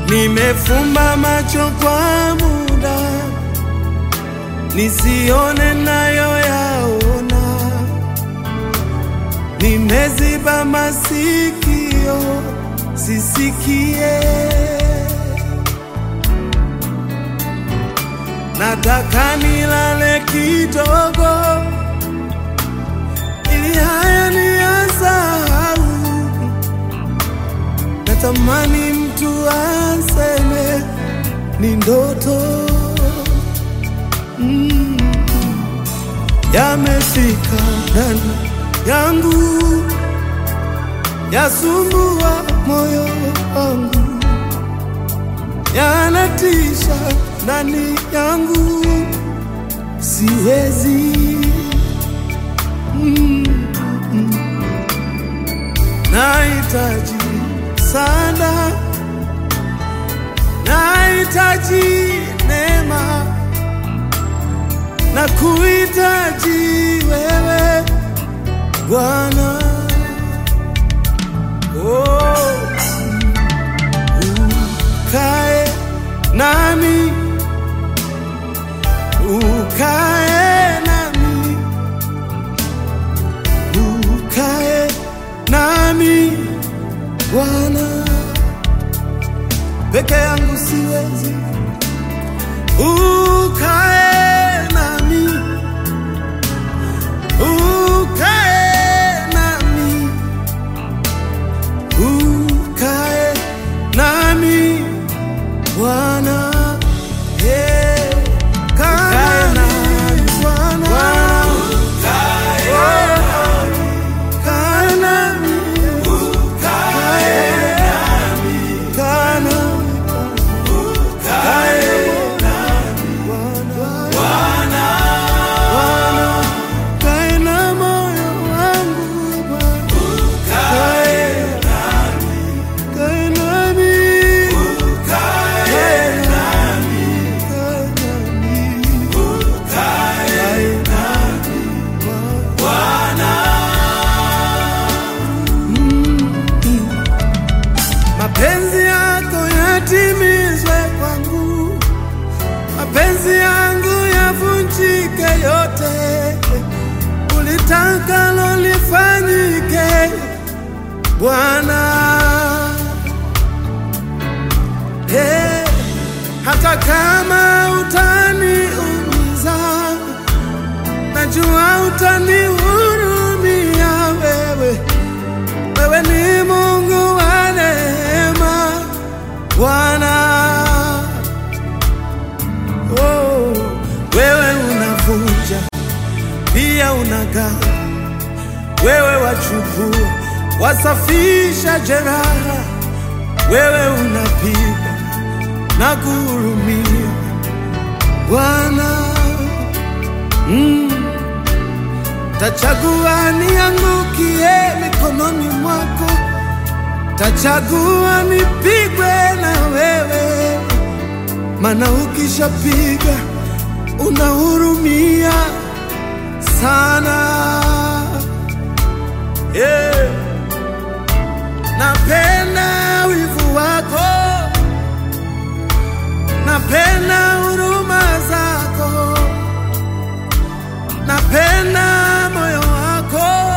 Nimefumba macho kwa muda nisione nayo yaona, nimeziba masikio sisikie. Nataka nilale kidogo ili haya niyasahau. Natamani mtu aseme ni ndoto mm. Yamefika ndani yangu, yasumbua moyo wangu, yanatisha ndani yangu, siwezi mm. Nahitaji sana, nahitaji neema na kuhitaji wewe Bwana. Oh, ukae nami, ukae nami, ukae nami Bwana. Peke yangu siwezi, ukae nami, ukae nami, ukae nami Bwana. Yeah. Kaa nami Bwana. Oh, kaa nami. Kaa nami. Kae na moyo wangu Bwana. Kae kae nami. Kae nami. Kae nami. Kae nami. Mm. Mapenzi yako yatimizwe kwangu, mapenzi yangu yavunjike yote, ulitakalo lifanyike Bwana. Hey, hata kama utaniumiza, najua utanihurumia wewe. Wewe ni Mungu wa neema Bwana. Oh, wewe unavunja pia unagawa, wewe wachukua wasafisha jeraha, wewe unapiga na kuhurumia Bwana. Mm. Tachagua niangukie mikononi mwako, tachagua nipigwe na wewe, maana ukishapiga unahurumia sana. Yeah. Napenda wivu wako, napenda huruma zako napenda moyo wako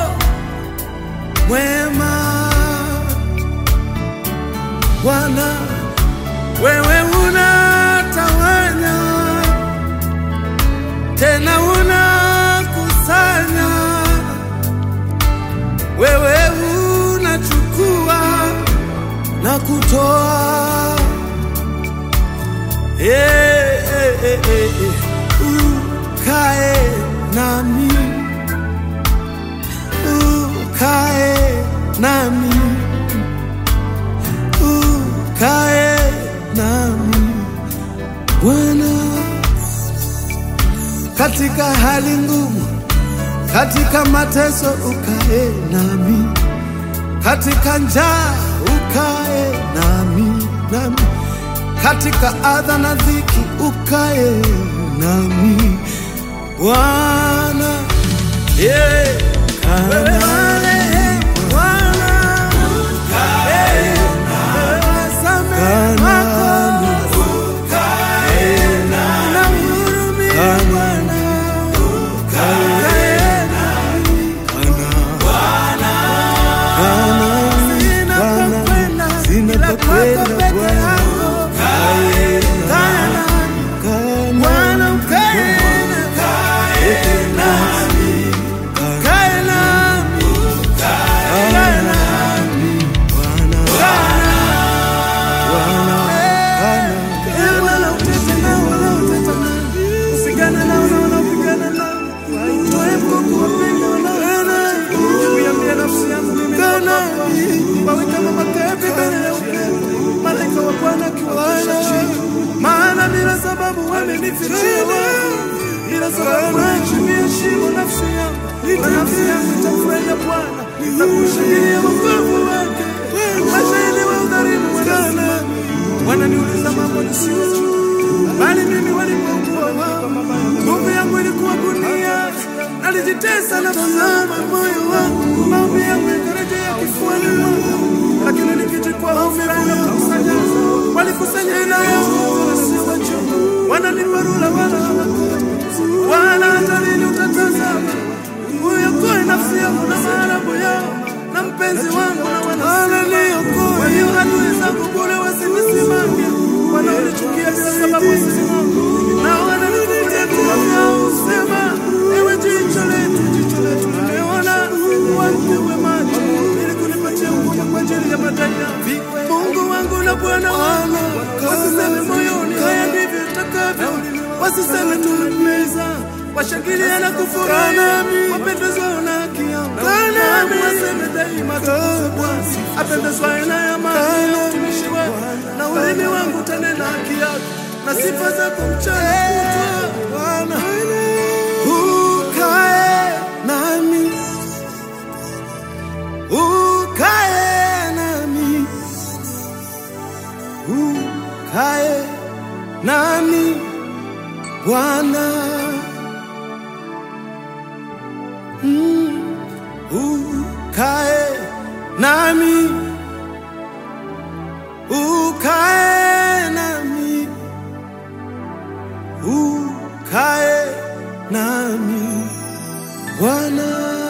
mwema Bwana, wewe unatawanya tena unakusanya, wewe unachukua na kutoa. Eh, eh, eh, eh, eh. Ukae nami, ukae nami, ukae nami Bwana, katika hali ngumu, katika mateso ukae nami, katika njaa ukae nami, nami katika adha na dhiki ukae nami Bwana, yeah. Wewe marehemu Bwana, Eh, wewe wasamehe wako nitajifichia wapi? Ila sababu naichimbia shimo nafsi yangu, na nafsi yangu itamfurahia Bwana na kushangilia wokovu wake. Mashahidi wa udhalimu wanasimama, wananiuliza mambo nisiyojua, bali mimi walipokuwa wao, nguvu yangu ilikuwa gunia, nalijitesa nafsi yangu, moyo wangu, maombi yangu yakarejea kifuani mwangu, lakini nikichukua hofu yangu kukusanya, walikusanya ila yangu wasiwajua, wananiparula wala hawakuja, wala hata lini utatazama uyokoe nafsi yangu na maarabu yao na mpenzi wangu na wananiokoe. Kwa hiyo adui zangu bure wasinisimame, wanaonichukia bila sababu wasisimame, nao wananifungulia vinywa vyao husema, ewe jicho letu, jicho letu limeona, wangewe macho ili kunipatia hukumu kwa ajili ya madai yangu. Mungu wangu na Bwana wangu, wasiseme moyoni, haya ndivyo itakavyo, wasiseme tumemeza washangilia na kufurahi, wapendezwa na haki yangu. Nami waseme daima tukufu Bwana, apendezwaye na amani ya utumishi wako, na ulimi wangu utanena haki yako, na sifa zako mchana kutwa. Bwana ukae nami, ukae nami, ukae nami Bwana. Mm, ukae nami, ukae nami, ukae nami Bwana.